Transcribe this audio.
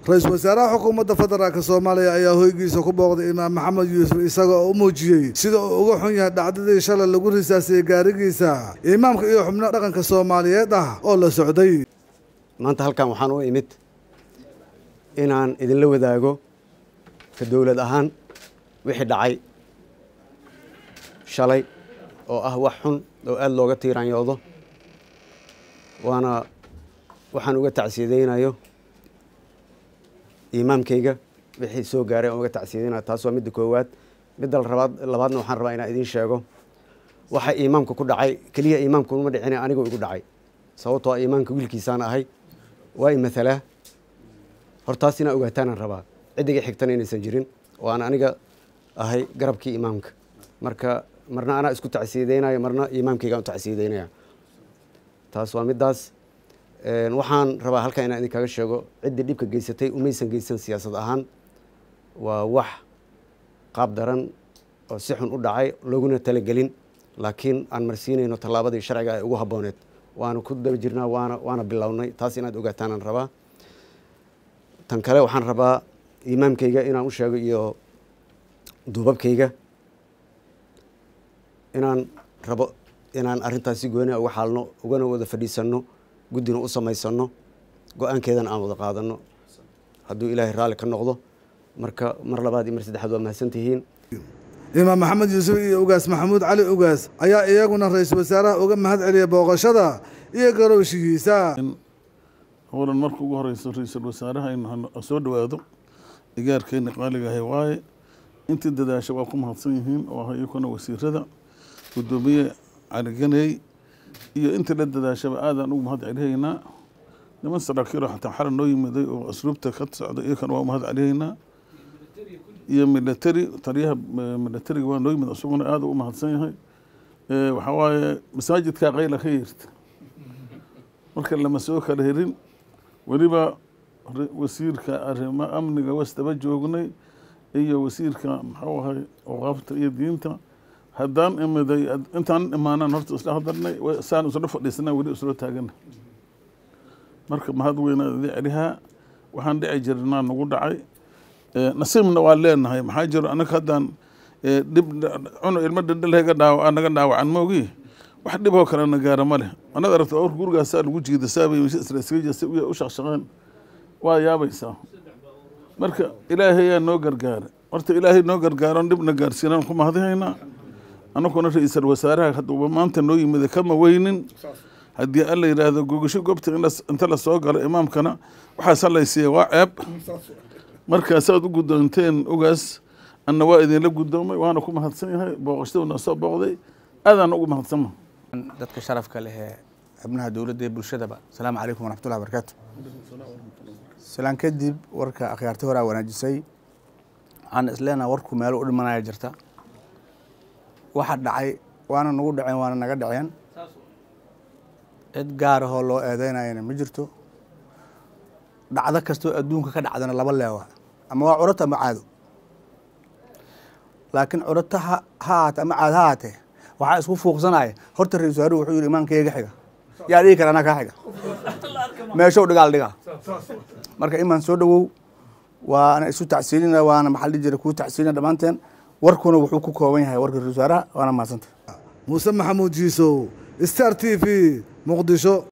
ra-iisul wasaaraha xukuumadda federaalk soomaaliya ayaa hoygiisa ku booqday imaam maxamed yuusuf isaga oo u muujiyey sida uu uga xun yahay dhacdadii shalay lagu risaasiyey gaarigiisa imaamka iyo xubno dhaqanka soomaaliyeed ah oo la socday maanta halkan waxaan u imid inaan idinla wadaago ka dowlad ahaan wixii dhacay shalay oo ah wax xun oo aada looga tiiraanyoodo waana waxaan uga tacsiyadaynayo imaamkayga wixii soo gaaray aan uga tacsiyadaynayo taas waa midda koowaad midda labaad labaadna waxaan rabaa inaan idiin sheego waxa imaamka ku dhacay keliya imaamka uma dhicina anigoo igu dhacay sababtoo a imaamka wiilkiisaan ahay waa i mathalaa hortaas inaa ogaataanaan rabaa ciddiga xigtana inaysan jirin oo aan aniga ahay garabkii imaamka marka marna anaa isku tacsiyadaynayo marna imaamkaygaan u tacsiyadaynaya taas waa middaas waxaan rabaa halkan inaan idinkaga sheego ciddii dhibka geysatay umaysan geysan siyaasad ahaan waa wax qaab daran oo si xun u dhacay looguna talagelin laakiin aan marsiinayno tallaabadii sharciga ay ugu habbooneed waana ku daba jirnaa waana waana bilownay taas inaad ogaataanaan rabaa tan kale waxaan rabaa imaamkayga inaan u sheego iyo duubabkayga inaan rabo inaan arrintaas si gooni uga xaalno ugana wada fadhiisanno guddina u samaysanno go-aankeedana aan wada qaadanno hadduu ilaahay raalli ka noqdo marka mar labaad iyo mar saddexaad waa mahadsantihiin imaam maxamed yuusuf iyo ugaas maxamuud cali ugaas ayaa iyaguna ra-iisul wasaaraha uga mahad celiyay booqashada iyo garowshigiisa howlan marka ugu horeyso ra-iisul wasaaraha inu soo dhawaado igaarkeena qaaligahay waaye intii dadaasha waa ku mahadsan yihiin oo ah iyakuna wasiirada guddoomiye caliganey iyo intii la dadaashaba aadaan ugu mahad celihaynaa niman saraakiilo xataa xala noo yimiday oo asluubta ka socda iyakana waa mahad celihaynaa iyo military taliyaha militariga waa noo yimid isaguna aada u mahadsan yahay waxaa waaye masaajidkaa qayla ka yeerta marka lama soo kala herin weliba wasiirka arrimo amniga wasdaba joognay iyo wasiirka maxuu ahay awqaafta iyo diinta haddaan imiday intaan imaanaan horta isla hadalnay saan isla fadhiisana weli isla taagana marka mahad weynaa idin celihaa waxaan dhici jirnaa nagu dhacay nasiibna waa leenahay maxaa jiro anaga haddaan dhib cunu ilmo dhindhalhga dhaawa naga dhaawacan moogi wax dhiboo kalena gaara ma leh anad aragta or gurigaasaa lagu jiida saabay u shaqshaqeen waa yaabaysaa marka ilaahayaa noo gargaara horta ilaahay noo gargaaron dhibna gaarsiinaan ku mahadihaynaa anaguna ra-iisal wasaaraha haduuba maanta noo yimida kama weynin haddii alla yidhaahdo gogasho goobta inta la soo galo imaamkana waxaas halaysiiya waa ceeb markaasaad u guddoonteen ogaas anna waa idinla guddoomay waana ku mahadsan yahay booqashaduna soo booqday aadaan ugu mahadsanma dadka sharafka leh ee xubnaha dowladda iyo bulshadaba asalaamu calaykum waraxmatullahi barakaatu salaan kadib warka akhyaarti horaa wanaajisay waxaan isleenaha warku meelo u dhimanaya jirta waxa dhacay waana nagu dhaceen waana naga dhaceen cid gaarahoo loo eedeynayana ma jirto dhacdo kastoo adduunka ka dhacdana laba leewa ama waa curata ama caado laakiin curata ha haate ama caad ha haatee waxaa isku fuuqsanaya horta ra-isul wasaaruhu wuxuu yihi imaamkayga xiga yaa dhigi kara anaa kaa xiga meeshow dhigaal dhigaa marka imaan soo dhowow waana isu tacsiilina waana maxaa dhihi jira kuu tacsiilina dhammaanteen warkuna wuxuu ku kooban yahay warka ra-isul wasaaraha waana mahadsanta muuse maxamuud jiisow star t v muqdisho